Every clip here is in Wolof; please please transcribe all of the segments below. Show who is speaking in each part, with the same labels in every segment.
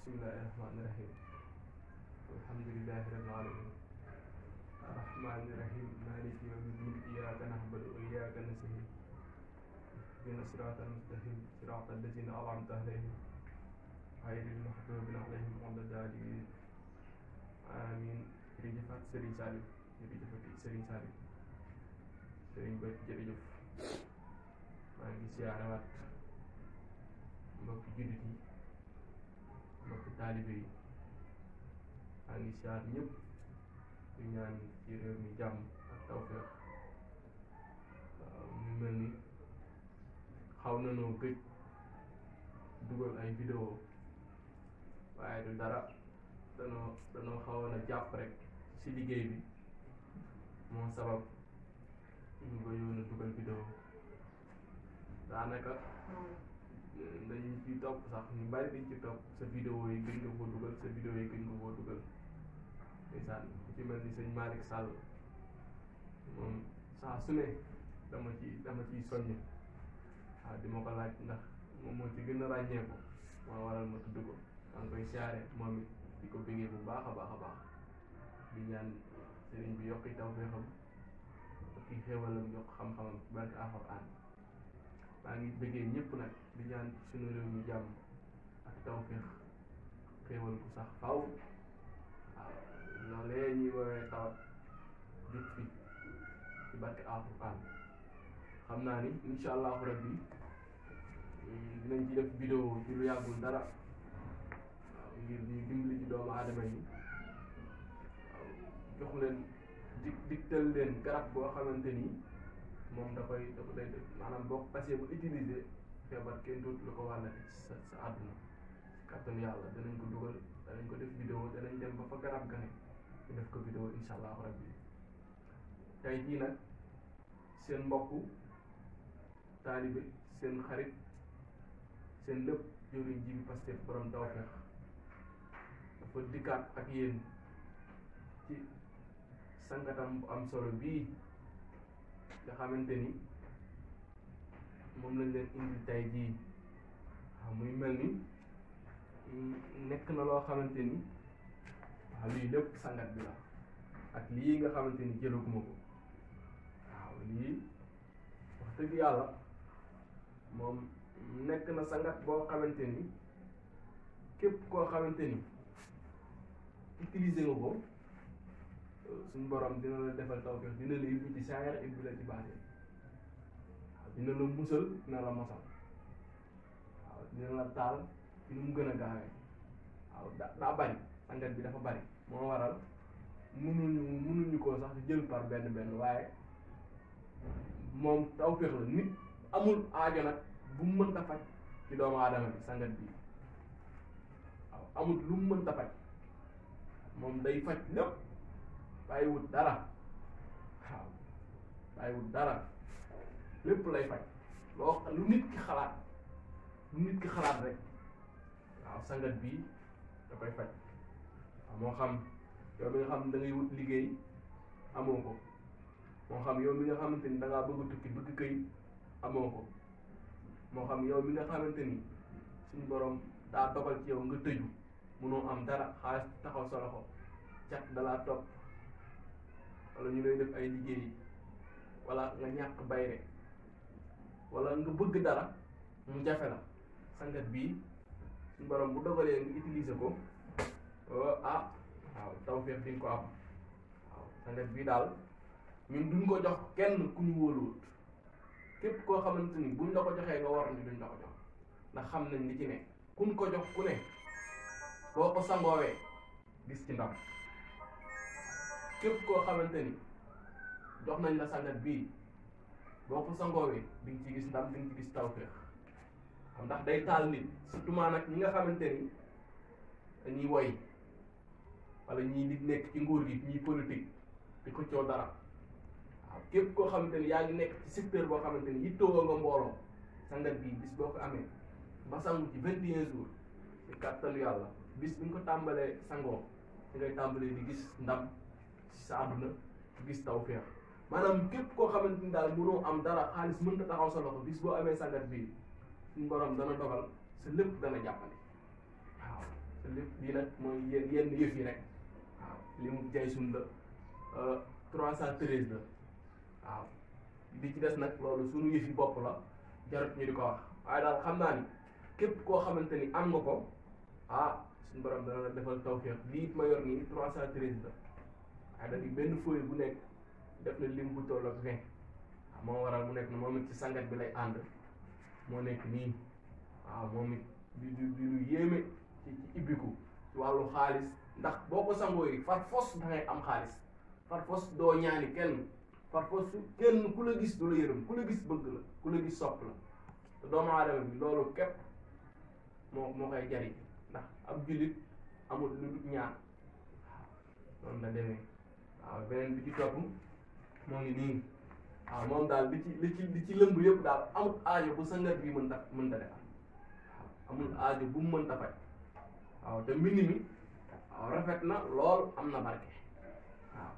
Speaker 1: bismillahi rahmaani rahim alhamdulillahi rabbil alamin arrahmaani rahim maliki yawmi din iyyaka na'budu wa iyyaka nasta'in ihdina siratal mustaqim siratal lazina an'amta alayhim ghayril maghdubi alayhim wala daalin amin jërëjëfaat Serigne Saliou jërëjëfati Serigne Saliou Serigne Ba jërëjëf maa ngi siyaarewaat mbokki jullit yi mbokki taalibe yi maa ngi siyaar ñëpp di ñaan ci réew mi jàmm ak tawfeex waaw mu mel ni xaw na noo gëj dugal ay vidéo waaye du dara danoo danoo xawoon a jàpp rek ci liggéey bi moo sabab ñu gëjoon a dugal vidéo daanaka dañu ci topp sax ñu bari dañ ci topp sa vidéo yi gën nga koo dugal sa vidéo yi gën nga koo dugal ndeysaan ku ci mel ni sëñ Malick Sall moom saa su ne dama ci dama ciy soññ waaw di ma ko laaj ndax moom moo ci gën a ràññeeku moo waral ma tudd ko maa ngi koy siyaare moom it di ko bëggee bu baax a baax a baax di ñaan sëriñ bi yokki tawfeexam yokki xéewalam yokk xam-xamam ci barke Alxuraan maa ngi bëggee ñëpp nag di ñaan suñu réew mi jàmm ak tawfeex xéewal ku sax faw waaw loolee ñuy woowee tawat jut fi ci barke Alxuraan xam naa ni incha allahu rabbi dinañ ci def vidéo ci lu yàggul dara waaw ngir ñu dimbali ci doomu aadama yi waaw jox leen dig digtal leen garab boo xamante ni moom da koy da ko day maanaam boo ko passé bu utiliser feebar kenn dootu la ko wàllati ci sa sa àdduna si kàttanu yàlla danañ ko dugal danañ ko def vidéo danañ dem ba fa garab ga ne ñu def ko vidéo incha allahu rabbi tey jii nag seen mbokku taalibe seen xarit seen lépp jëriñ ji bi Pastef borom tawfeex dafa dikkaat ak yéen ci sangatam bu am solo bii nga xamante ni moom lañ leen indi tay jii waaw muy mel ni nekk na loo xamante ni waaw lii lépp sangat bi la ak lii nga xamante ni jëlaguma ko waaw lii wax dëgg yàlla moom nekk na sangat boo xamante ni képp koo xamante ni utiliser nga ko suñ borom dina la defal tawfeex dina la yóbbu ci saayar yóbbu la ci baate waaw dina la musal dina la mosal waaw dina la taal ci nu mu gën a gaawee waaw da daa bari sangat bi dafa bari moo waral munuñu munuñu koo sax jël par benn benn waaye moom tawfeex la nit amul aajo nag bu mu mënta faj ci doomu aadama bi sangat bi waaw amul lu mu mënta faj moom day faj lépp bàyyiwut dara waaw bàyyiwut dara lépp lay faj loo lu nit ki xalaat lu nit ki xalaat rek waaw sangat bii da koy faj waaw moo xam yow mi nga xam da ngay wut liggéey amoo ko moo xam yow mi nga xamante ni da ngaa bëgg a tukki bëgg këyit amoo ko moo xam yow mi nga xamante ni suñ borom daa dogal ci yow nga tëju munoo am dara xaalis taxaw sa loxo cat dalaa topp wala ñu lay def ay liggéey wala nga ñàkk bayre wala nga bëgg dara mu jafe la sangat bii suñ borom bu dogalee nga utiliser ko ah waaw tawfeex di nga ko am waaw sangat bii daal ñun duñ ko jox kenn ku ñu wóoluwut képp koo xamante ni buñ la ko joxee nga war ni duñ la ko jox ndax xam nañ li ci ne kuñ ko jox ku ne boo ko sangoowee gis ci ndam képp koo xamante ni jox nañ la sangat bii boo ko sangoowee di nga ci gis ndam di nga ci gis tawféex xam ndax day taal nit surtout maa nag ñi nga xamante ni dañuy woy wala ñii nit nekk ci nguur gi ñii politique di ko coow dara waaw képp koo xamante ni yaa ngi nekk ci secteur boo xamante ni yittewoo nga mbooloo sangat bii bis boo ko amee ba sangu ci vingt et un jours ci kàttanu yàlla bis bi nga ko tàmbalee sangoo ci ngay tàmbalee di gis ndam ci sa àdduna di gis tawfeex maanaam képp koo xamante ni daal mënoo am dara xaalis mënta taxaw sa loxo bis boo amee sangat bii suñu borom dana dogal sa lépp dana jàppale waaw sa lépp bii nag mooy yenn yenn yëf yi rek waaw li mu jay sun la trois cent treize la waaw bi ci des nag loolu suñu yëf yi bopp la jarut ñu di ko wax waaye daal xam naa ni képp koo xamante ni am nga ko ah suñu borom dana la defal tawféex lii it ma yor nii trois cent treize la waaye dañuy benn feuille bu nekk def na lim bu toll ak vingt waaw moo waral mu nekk na moom it ci sangat bi lay ànd moo nekk nii waaw moom it di di di lu yéeme ci ci ibbiku ci wàllu xaalis ndax boo ko sangoo yi far fos da ngay am xaalis far fos doo ñaani kenn far fos kenn ku la gis du la yërëm ku la gis bëgg la ku la gis sopp la te doomu aadama bi loolu képp moo moo koy jariñ ndax ab jullit amul lu dul ñaan waaw noonu la demee waaw beneen bi ci topp moo ngi nii waaw moom daal li ci li ci li ci lëmb yëpp daal amul aajo bu sangat bi mën ta mën ta defal waaw amul aajo bu mu mën ta faj waaw te mbind mi waaw rafet na lool am na barke waaw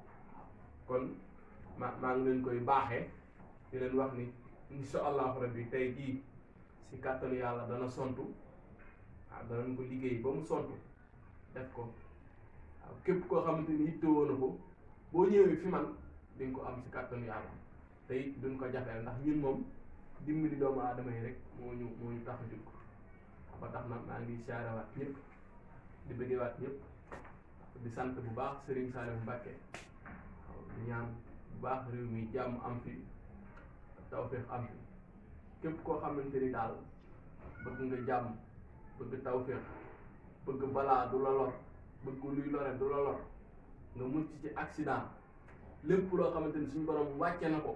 Speaker 1: kon ma maa ngi leen koy baaxee di leen wax ni insha allahu rabbi tey jii si kàttanu yàlla dana sontu waaw danañ ko liggéey ba mu sontu def ko waaw képp koo xamante ni yittewoo na ko boo ñëwee fi man di nga ko am si kàttanu yàlla te it duñ ko jafeel ndax ñun moom dimbali doomu aadama yi rek moo ñu moo ñu tax a jóg ba tax na maa ngi saarewaat ñëpp di bëggewaat ñëpp di sant bu baax Serigne Saliou Mbacké waaw di ñaan bu baax réew mi jàmm am fi tawféex am fi képp koo xamante ni daal bëgg nga jàmm bëgg tawféex bëgg balaa du la lor bëgg luy lore du la lor nga mucc ci accident lépp loo xamante ni suñu borom wàcce na ko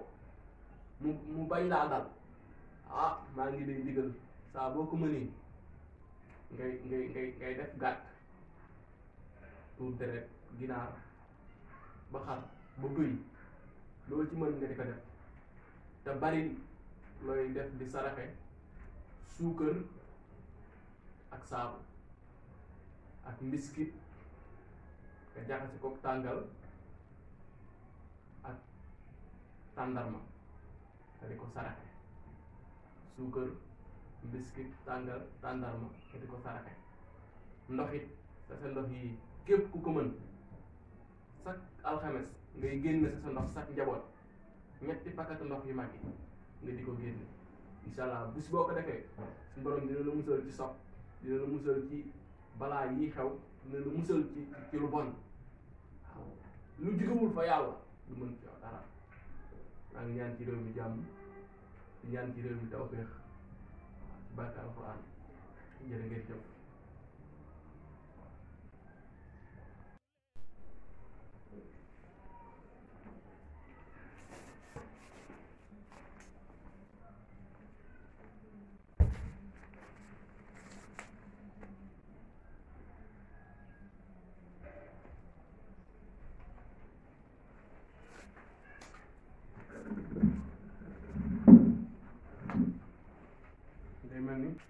Speaker 1: mu mu bañ laa dal ah maa ngi lay digal saa boo ko mënee ngay ngay ngay ngay def gàtt tuur deret ginaar ba xar ba bëy loo ci mën nga di ko def te bari looy def di saraxe suukar ak saabu ak mbiskit nga jaxase ko tàngal ak tàndarma nga di ko saraxe suukar mbiskit tàngal tàndarma nga di ko saraxe ndox it sa sa ndox yi képp ku ko mën chaque alxames ngay génn sa sa ndox chaque njaboot ñetti pakatu ndox yu mag yi nga di ko génne incha allah bis boo ko defee suñu borom dina la musal ci sopp dina la musal ci balaa yi xew dina la musal ci ci lu bon waaw lu jugewul fa yàlla du mën ci yow dara maa ngi ñaan ci réew mi jàmm di ñaan ci réew mi tawféex waaw ci barke alxuraan jërë ngeen jëf day mel ni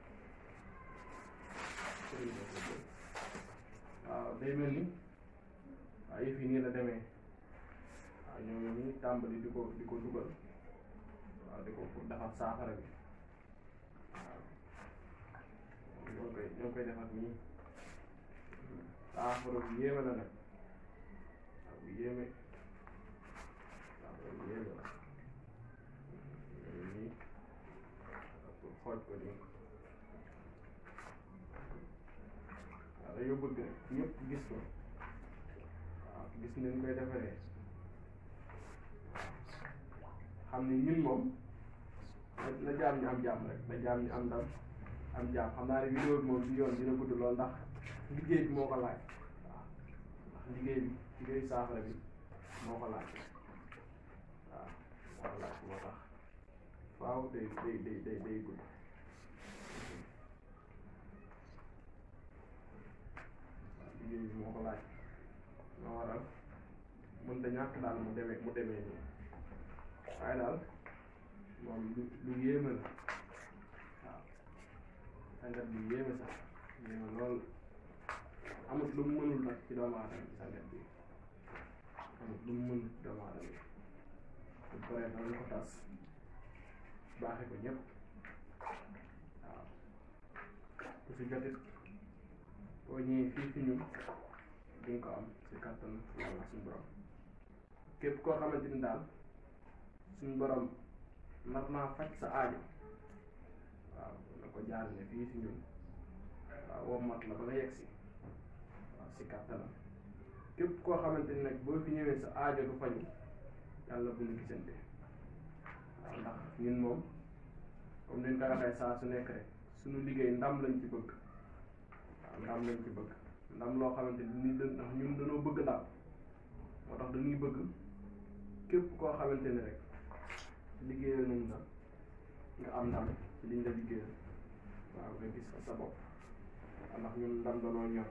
Speaker 1: waaw day mel ni waaw yëf yi nii la demee waaw ñoo ngi nii tàmbali di ko di ko dugal waaw di ko pour defar saafara bi waaw ñoo koy ñoo koy defar nii saafara bu yéeme la nag waaw bu yéeme saafara bu yéeme la ñoo ngi nii pour xooj ko nii waaw dañoo bëgg ñëpp gis ko waaw gis nañ koy defaree xam ne ñun moom na jaam ñu am jàmm rek na jaam ñu am ndam am jàmm xam naa ne vidéo bi moom bi yoon dina gudd lool ndax liggéey bi moo ko laaj waaw ndax liggéey bi liggéey saafara bi moo ko laaj waaw moo ko laaj moo tax waaw day day day day day gudd liggéey bi moo ko laaj moo waral mënta ñàkk daal mu demee mu demee nii waaye daal moom lu lu yéeme la waaw sangat bi yéeme sax yéeme lool amut lu mu mënul nag ci doomu aadama bi sangat bi amut lu mu mënul ci doomu aadama bi bu paree danañ ko tas baaxe ko ñëpp waaw ku si jotit boo ñëwee fii fi ñun di nga ko am si kàttan yàlla suñu borom képp koo xamante ni daal suñu borom nar naa faj sa aajo waaw na ko jaarale fii si ñun waaw woo mat la ba nga yegg si waaw si kàttanam képp koo xamante ni nag boo fi ñëwee sa aajo du faju yàlla bu ñu gisante waaw ndax ñun moom comme ni ñu koy waxee saa su nekk rek suñu liggéey ndam lañ ci bëgg waaw ndam lañ ci bëgg ndam loo xamante ni ni ndax ñun dañoo bëgg ndam moo tax dañuy bëgg képp koo xamante ni rek liggéeyal nañ la nga am ndam ci liñ la liggéeyal waaw nga gis ko sa bopp ndax ñun ndam danoo ñor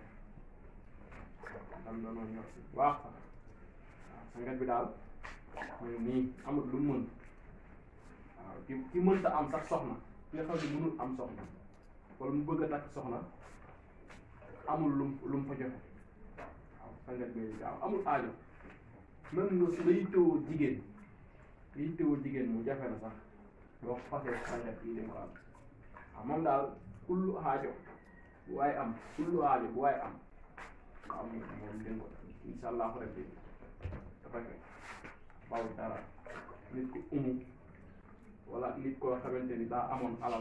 Speaker 1: ndam danoo ñor si waax sax waaw sangat bi daal mooy nii amul lu mu mën waaw ki ki mënta am sax soxna ki nga xam ne mënul am soxna wala mu bëgg a takk soxna amul lum lu mu fa joxe waaw sangat bi waaw amul aajo même nga su la yittewoo jigéen nga yittewoo jigéen mu jafe na sax boo ko fasee sangat yi dañ ko am waaw moom daal kullu aajo bu waaye am kullu aajo bu waaye am waaw moom moom dañ ko incha allahu rabbi dafa fekk bawul dara nit ku umu wala nit koo xamante ni daa amoon alal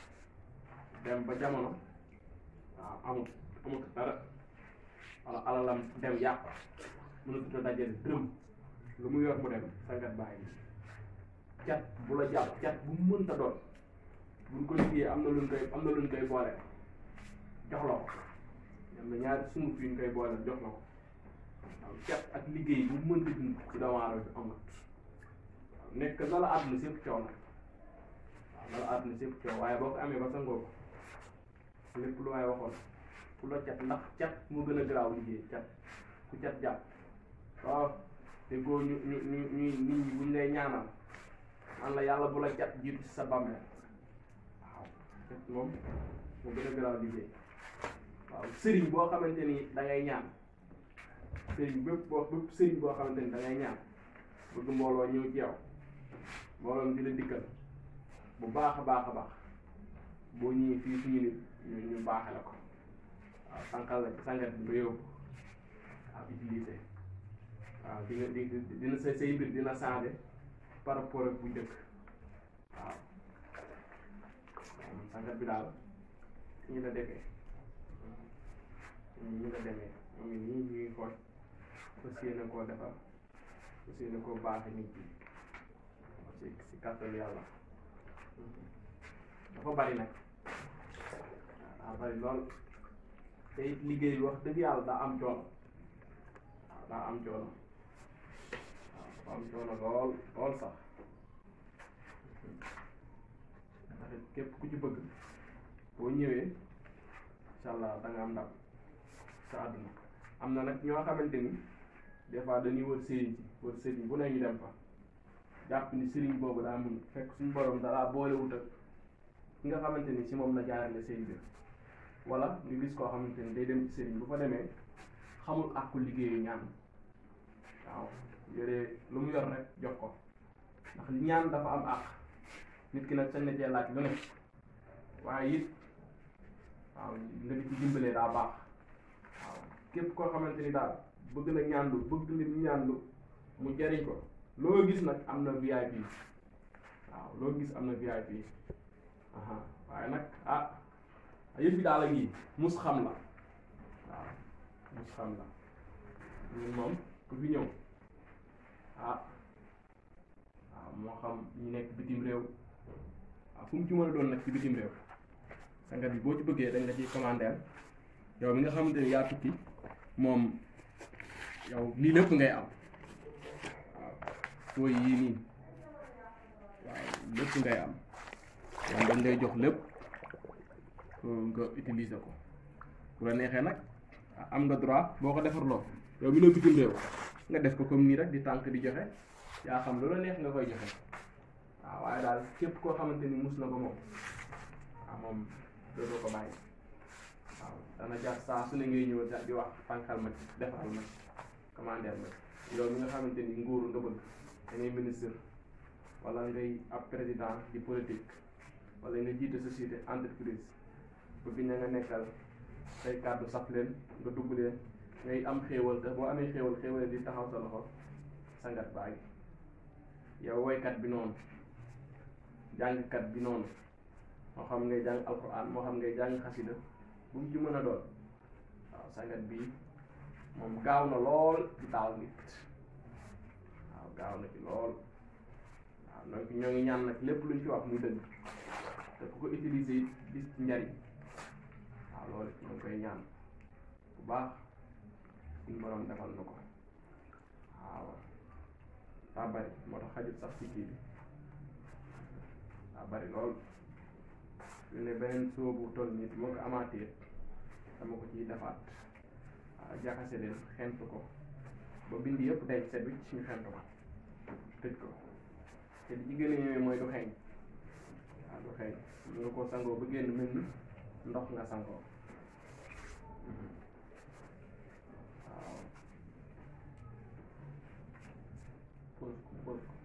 Speaker 1: dem ba jamono waaw amut amut dara wala alalam dem yàq mënatut a dajale dërëm lu mu yor mu dem sangat bàyyi cat bu la jàpp cat bu mu mënta doon buñ ko liggéeyee am na luñ koy am na luñ koy boole jox la ko am na ñaari sunguf yuñ koy boole jox la ko waaw cat ak liggéey bu mu mënta dund ci doomu aadama bi amut waaw nekk na la àdduna sépp coow nag waaw na la àdduna sépp coow waaye boo ko amee ba sangoo ko lépp lu waaye waxoon ku la cat ndax cat moo gën a garaaw liggéey cat ku cat jàpp waaw te góor ñu ñu ñu ñu nit ñi buñ lay ñaanal man la yàlla bu la cat jiitu ci sa bàmmeel waaw cat moom moo gën a garaaw liggéey waaw sëriñ boo xamante ni da ngay ñaan sëriñ bépp boo bépp sëriñ boo xamante ni da ngay ñaan bëgg mbooloo ñëw ci yow mbooloom di la dikkal bu baax a baax a baax boo ñëwee fii suñu nit ñu ñu baaxe la ko waaw sànqal la ci sangat bi ba yóbbu waaw utilisé waaw di nga di dina sa say mbir dina changé par rapport ak bu njëkk waaw sangat bi daal ñu la defee ñu la demee ñu ngi nii ñuy xool fas yéene koo defar fas yéene koo baaxe nit ñi si si kàttanu yàlla dafa bari nag daa bari lool te it liggéey bi wax dëgg yàlla daa am coono waaw daa am coono waaw dafa am coono lool lool sax ndax it képp ku ci bëgg boo ñëwee incha allah da nga am ndam sa àdduna am na nag ñoo xamante ni des fois dañuy wër sëriñ si wër sëriñ bu ne ñu dem fa jàpp ni sëriñ boobu daa mun fekk suñu borom dalaa boolewut ak ki nga xamante ni si moom la jaarale seen biir wala ñu gis koo xamante ni day dem ci sëriñ bu fa demee xamul àqu liggéeyu ñaan waaw yore lu mu yor rek jox ko ndax ñaan dafa am àq nit ki nag sañ na cee laaj lu ne waaye it waaw nga di ci dimbalee daa baax waaw képp koo xamante ni daal bëgg na ñaandu bëgg na ñaandu mu jariñ ko loo gis nag am na VIP waaw loo gis am na VIP aha waaye nag ah yëf bi daal a ngi mus xam la waaw mus xam la ñun moom ku fi ñëw ah waaw moo xam ñu nekk bitim réew waaw fu mu ci mën a doon nag ci bitim réew sangat bi boo ci bëggee dañ la ciy commandeel yow mi nga xamante ni yaa tukki moom yow lii lépp ngay am waaw fooy yii nii waaw lépp ngay am yow dañ lay jox lépp nga utiliser ko bu la neexee nag am nga droit boo ko defarloo yow mi ne bitim réew nga def ko comme nii rek di tànk di joxe yaa xam lu la neex nga koy joxe waaw waaye daal képp koo xamante ni mus na ko moom waaw moom dootoo ko bàyyi waaw dana jar saa su ne ngay ñëw di wax tànkal ma ci defaral ma ci commandeel ma ci yow mi nga xamante ni nguuru nga bëgg da ngay ministre wala ngay ab président di politique wala nga jiite société entreprise bëgg ña nga nekkal say kàddu saf leen nga dugg leen ngay am xéewal te boo amee xéewal xéewal di taxaw sa loxo sangat baa ngi yow woykat bi noonu jàngkat bi noonu moo xam ngay jàng alquran moo xam ngay jàng xasida bu mu ci mën a doon waaw sangat bii moom gaaw na lool ci taal nit waaw gaaw na ci lool waaw donc ñoo ngi ñaan nag lépp luñ ci wax muy dëgg te ku ko utiliser it gis ci njariñ waaw loolu ñoo ngi koy ñaan bu baax suñu borom defal na ko waaw daa bari moo tax xajut sax ci kii bi daa bari lool lu ne beneen soobu toll nit moo ko amaatee dama ko ciy defaat waaw jaxase leen xent ko ba bind yëpp day set wicc ñu xent ko tëj ko te li ci gën a yéeme mooy du xeeñ waaw du xeeñ nga ko sangoo ba génn mel ni ndox nga sangoo waaw pose ko pose ko